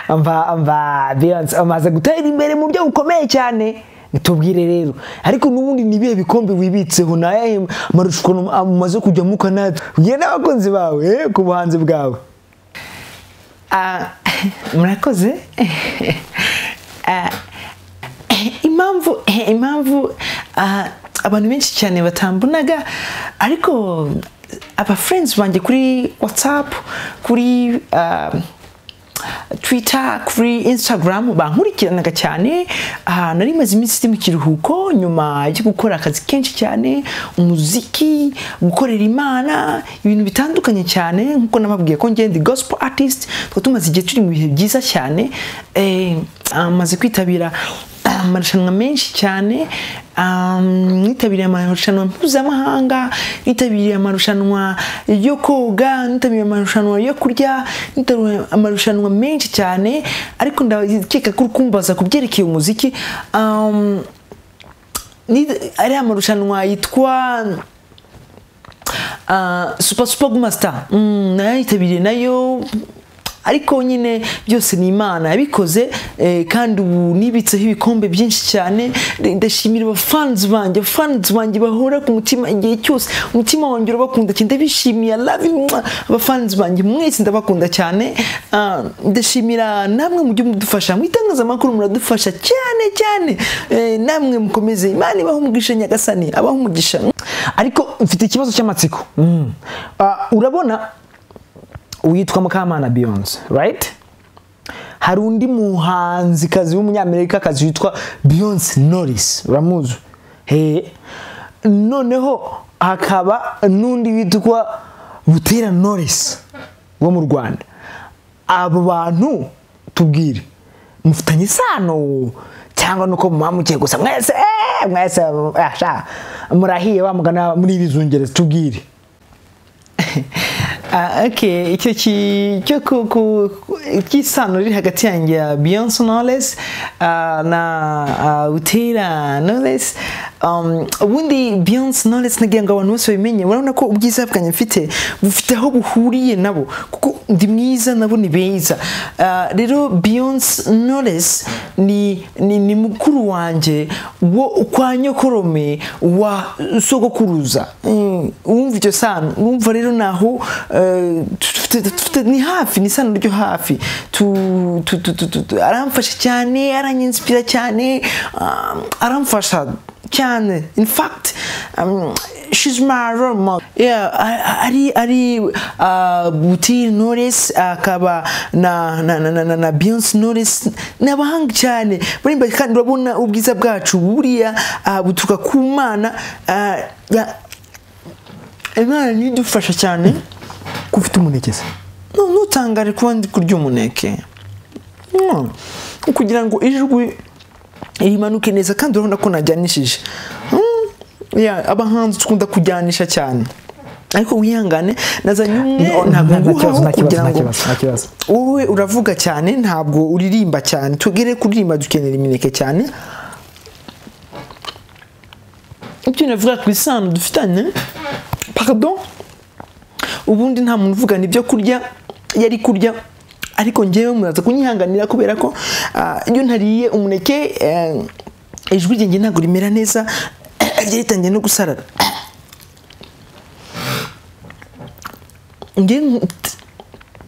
amva amva Beyonce amaze gutera imbere mu buryo bukomeye cyane tubwire rero ariko n'ubundi ni ibihe bikombe wibitseho ni ayahe marushanwa amaze kujyamo ukanatse ugiye n'abakunzi bawe eh, ku buhanzi bwawe Ah, murakoze Ah, impamvu impamvu ah, abantu benshi cyane batambonaga ariko aba friends banjye kuri whatsapp kuri ah, twitter kuri instagram bankurikiranaga cyane ah, nari maze iminsi ndi mu kiruhuko nyuma yo gukora akazi kenshi cyane umuziki gukorera imana ibintu bitandukanye cyane nk'uko nababwiye ko ngende gospel artist tukaba tumaze igihe turi mu bihe byiza cyane eh, amaze kwitabira amarushanwa menshi cyane um, nitabiriye amarushanwa mpuzamahanga nitabiriye amarushanwa yo koga nitabiriye amarushanwa yo kurya nitabiriye amarushanwa menshi cyane ariko ndakeka ko uri kumbaza ku byerekeye umuziki um, ni ari amarushanwa yitwa ah, super super master mm, nayo yitabiriye nayo ariko nyine byose ni imana yabikoze eh, kandi ubu nibitseho ibikombe byinshi cyane Nda- ndashimira abafanzi banjye abafanzi banjye bahora ku mutima igihe cyose umutima wanjye urabakunda cyane ndabishimiye I love you, mwah. abafanzi banjye mwese ndabakunda cyane Ah, ndashimira namwe mujye mudufasha mu itangazamakuru muradufasha cyane cyane Eh, namwe mukomeze imana ibaho umugisha nyagasani abaho umugisha ariko mfite ikibazo cy'amatsiko Mm. Ah, urabona witwa mukamana beyonce right hari undi muhanzikazi w'umunyamerikakazi witwa beyonce norris uramuzi he noneho hakaba n'undi witwa butera norris wo mu rwanda abo bantu tubwire mufitanye isano cyangwa nuko mumamukiye gusa mwese eh, mwese ah, sha, murahiye bamugana muri bizungereza tubwire Ah, ok icyo ki- cyo ku- ku- cy'isano riri hagati yanjye ya beyonce knowless ah, na ah, butera knowless Um, ubundi beyonce knowless nagira ngo abantu bose babimenye urabona ko ubwiza bwanjye mfite bufite aho buhuriye nabo kuko ndi mwiza nabo ni beza Ah, rero beyonce knowless ni, ni, ni mukuru wanjye wo kwa nyokorome wa sogokuruza Mm, wumva icyo sano wumva rero naho eh, tufite- tufite- ni hafi ni isano ryo hafi Tu- tu- tu- tu- tu- tu- aramfasha cyane aranyinsipira cyane ah, aramfasha cyane in fact um, she's my role model yeah a- a- ari ari uh, buti knowless akaba na na na na, na, na Beyonce knowless ni abahanga cyane barimba kandi urabona ubwiza bwacu buriya ah, buturuka ku mana ah, ya- imana nidufasha cyane ko ufite umunekeza no ntutangare kuba ndi kurya umuneke No. kugira ngo ijwi rimanuke neza kandi urabona ko najyanishije Mm. Yeah, abahanzi dukunda kujyanisha cyane ariko wihangane nazanye umwe No, ntabwo nta- nta kibazo, nguhaho nta kibazo, kugira nta ngo kibazo, nta kibazo. wowe uravuga cyane ntabwo uririmba cyane tugere kuririmba dukenera imineke cyane ibyo navuga ku isano dufitanye pardon ubundi nta muntu uvugana ibyo kurya yari kurya ariko ngewe muraza kunyihanganira kubera ko ah, iyo ntariye umuneke eh, ijwi ryanjye ntabwo rimera neza ryaritangiye no gusarara Ngewe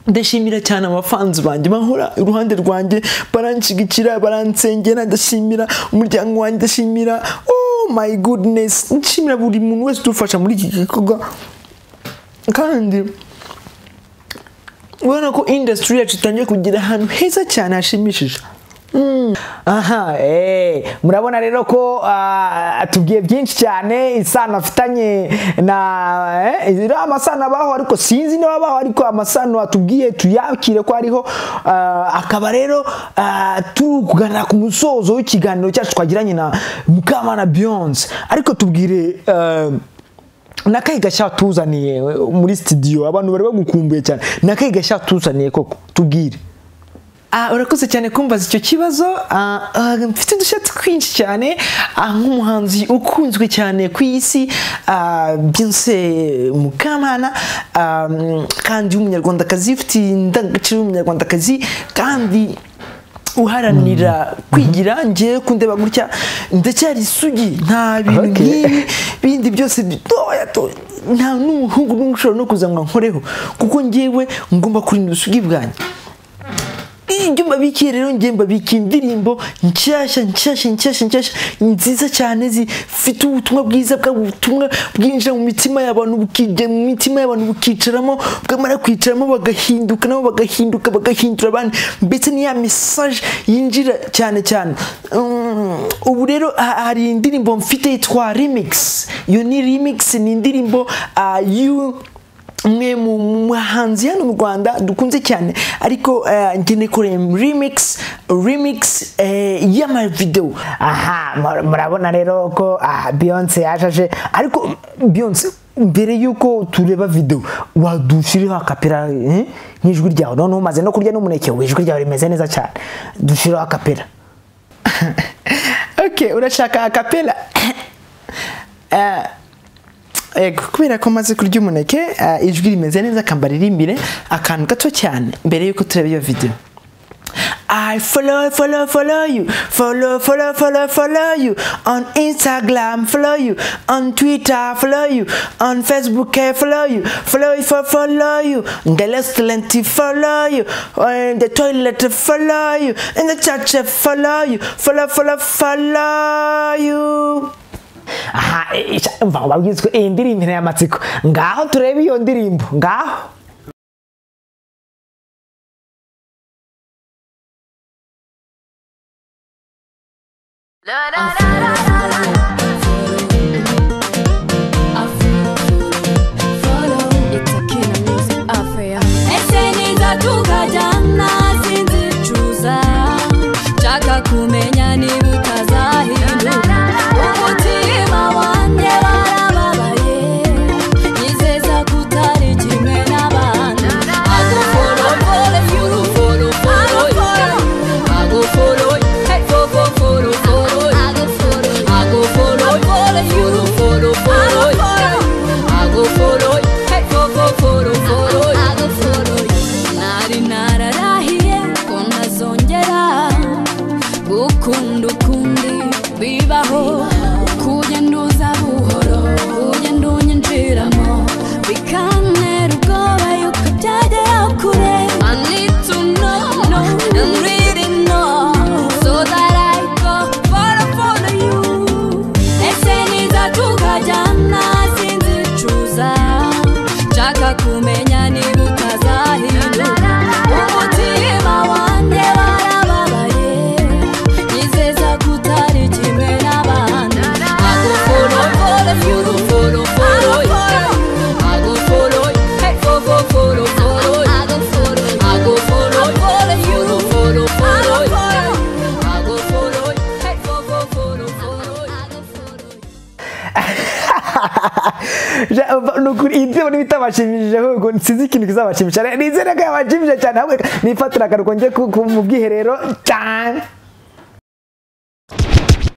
ndashimira cyane abafanzi banjye bahora iruhande rwanjye baranshyigikira baransengera ndashimira umuryango wanjye ndashimira oh my goodness ndashimira buri muntu wese udufasha muri iki gikorwa kandi ubona ko industry yacu itangiye kugira ahantu heza cyane hashimishije aha eh, murabona rero ko ah, tubwiye byinshi cyane isano afitanye na eh, iriho amasano abaho ariko sinzi niba abaho ariko amasano atubwiye tuyakire ko ariho ah, akaba rero ah, turi kuganira ku musozo w'ikiganiro cyacu twagiranye na mukamana beyonce ariko tubwire ah, ni akahe gashya tuzaniye muri studio abantu bari bagukumbuye cyane ni akahe gashya tuzaniye koko tubwire Ah, urakoze cyane kumbaza icyo kibazo Ah, ah, mfite udushya twinshi cyane ah, nk'umuhanzi ukunzwe cyane ku isi ah, Beyonce Mukamana ah, kandi w'umunyarwandakazi ufite indangagaciro y'umunyarwandakazi kandi uharanira kwigira ngewe kundeba gutya ndacyari isugi nta bintu Okay. nk'ibi bindi byose bitoya to- nta n'umuhungu n'umwe ushobora no kuza ngo ankoreho kuko ngewe ngomba kurinda ubusugi bwanjye ibyo mbabikiye rero ngewe mbabikiye indirimbo nshyashya nshyashya nshyashya nshyashya nziza cyane zifite ubutumwa bwiza bwa ubutumwa bwinjira mu mitima y'abantu bukijya mu mitima y'abantu bukicaramo bwamara kwicaramo bagahinduka nabo bagahinduka bagahindura abandi mbese ni ya mesaje yinjira cyane cyane Mm, ubu rero ha- hari indirimbo mfite yitwa remix iyo ni remix ni indirimbo ah, y'u umwe mu mu bahanzi hano mu rwanda dukunze cyane ariko eh, njye nikoreye remix remix eh, y'amavidewo aha mur- murabona rero ko aha beyonce yaje aje ariko beyonce mbere y'uko tureba videwo wadushiriho akapera eh, nk'ijwi ryawe noneho umaze no kurya n'umuneke we ijwi ryawe rimeze neza cyane dushiriho akapera ok urashaka akapela Eh, eh, kubera ko maze kurya umuneke eh, ijwi rimeze neza akambaririmbire akantu gato cyane mbere y'uko tureba iyo videwo I follow, follow, follow you. Follow, follow, follow, follow you. On Instagram, follow you. On Twitter, follow you. On Facebook, I follow you. Follow you, follow, follow you. The restaurant, I follow you. In the toilet, I follow you. In the church, I follow you. Follow, follow, follow you. aha eh, eh, mva wabwizwe iyi ndirimbo ya amatsiko ngaho turebe iyo ndirimbo ngaho ese niza tukajyana sinzicuza nshaka kumenya niba utazahinduka umutima wanjye warababaye nizeza ko utari kimwe n'abandi agufolofolo y'urufolofolo agufolofolo fofofolo agufolofolo y'urufolofolo Ago follow, hey go go follow follow. Ago follow, nari nararahiye ko ntazongera gukunda ukundi bibaho. Kugenda uza buhoro, ugenda unyinjiramo, bikantera ubwoba yuko byagera kure. I need to know, know, and really know, so that I go follow follow you. Ese niza tukajyana sinzicuza nshaka kumenya niba utazahinduka umutima wanjye warababaye nizeza ko utari kimwe n'abandi agufolofolo y'urufolofolo agufolofolo hey fofofolofolo agufolofolo y'urufolofolo agufolofolo hey fofofolofolo Ja- va- ni ukuri iyi ndirimbo niba itabashimishije ahubwo sinzi ikintu kizabashimisha nizere ko yabashimishije cyane ahubwo nifatira akaruko njye ku- ku- mu bwiherero cyane